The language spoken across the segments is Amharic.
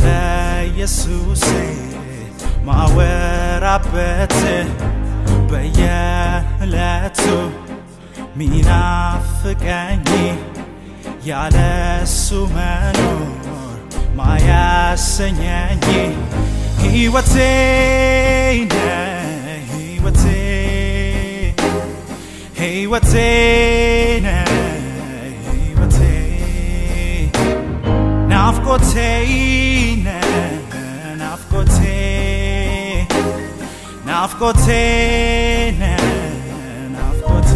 ስለ ኢየሱሴ ማወራበት በየዕለቱ ሚናፍቀኝ ያለሱ መኖር ማያሰኘኝ ሕይወቴ ነህ ሕይወቴ ሕይወቴ ነህ ሕይወቴ ናፍቆቴ ነህ ናፍቆቴ ናፍቆቴ ነህ ናፍቆቴ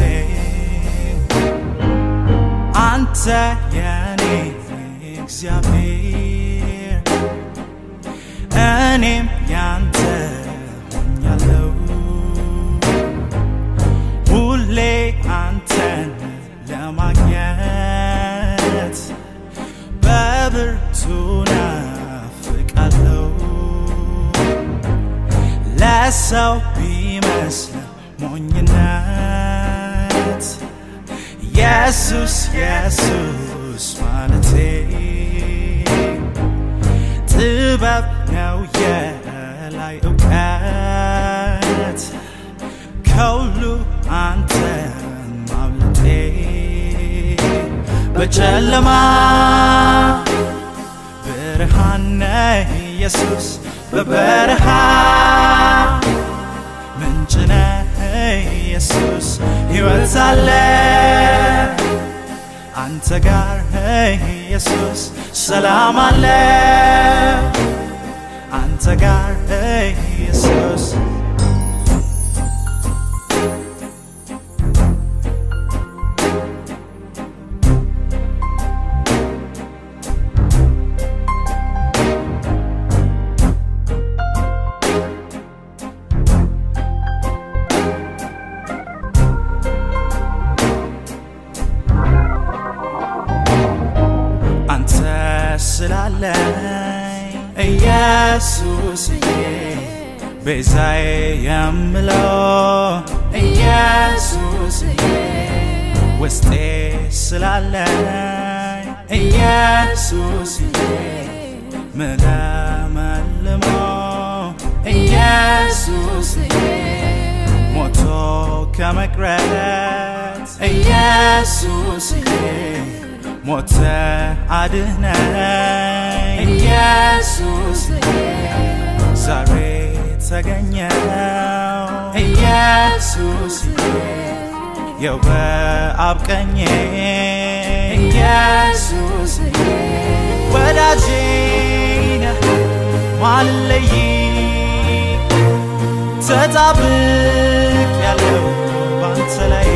አንተ የኔ እግዚአብሔር እኔም ያንተ ሆኛለሁ ሁሌ አንተን ለማግኘት በብርቱ ናፍቃለሁ ለሰው ቢመስል ሞኝነት ኢየሱስ ኢየሱስ ማለቴ ጥበብ ነው የላይ እውቀት ከሁሉ አንተን ማምለጤ በጨለማ ብርሃን ነህ ኢየሱስ በበረሃ ምንጭ ነህ ኢየሱስ ሕይወት አለ አንተ ጋር ኢየሱስ ሰላም አለ አንተ ጋር ኢየሱስ አንተ ስላለኝ ኢየሱስዬ ቤዛዬ የምለው ኢየሱስዬ ውስጤ ስላለኝ ኢየሱስዬ ምለመልመው ኢየሱስዬ ሞቶ ከመቅረት ኢየሱስዬ ሞተ አድነኝ ኢየሱስዬ ዛሬ ተገኘው ኢየሱስዬ የው በአብ ቀኜ ኢየሱስዬ ወዳጄ ነህ ማልለይ ተጣብቅ ያለው ባንተ ላይ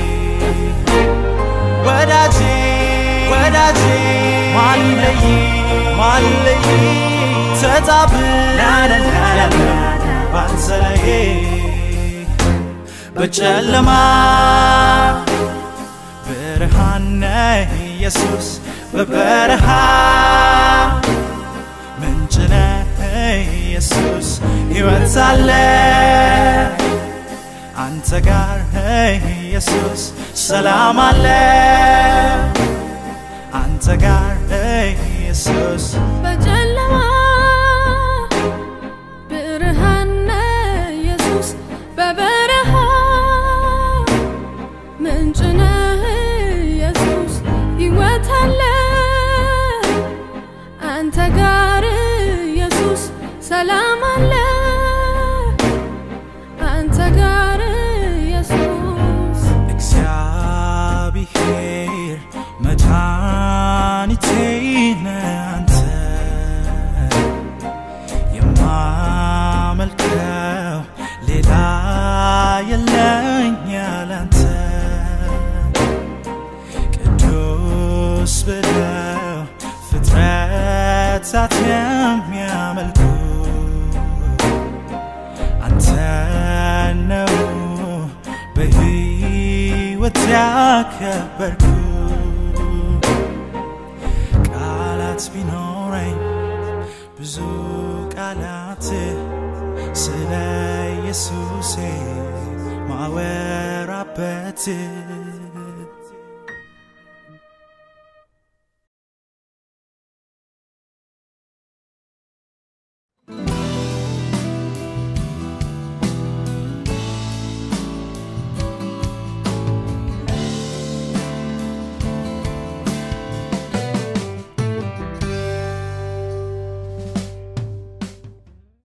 ወዳጄ ወዳጄ ማልለይ ማልለይ ተጣብቅ ያለው ባንተ ላይ በጨለማ ብርሃን ነህ ኢየሱስ በበረሃ ምንጭ ነህ ኢየሱስ ሕይወት አለ አንተ ጋር ኢየሱስ ሰላም አለ አንተ ጋር ኢየሱስ በጨለማ ብርሃን ነህ ኢየሱስ በበረሃ ምንጭ ነህ ኢየሱስ ሕይወት አለ አንተ ጋር ኢየሱስ ሰላም አለ አንተ ጋር ኢየሱስ እግዚአብሔር መድኃኒቴ ነህ አንተ የማመልከው ሌላ የለኝ ያላንተ ቅዱስ ብለው ፍጥረታት የሚያመልኩ አንተ ነው በሕይወት ያከበርኩ ቃላት ቢኖረኝ ብዙ ቃላት ስለ ኢየሱሴ ማወራበት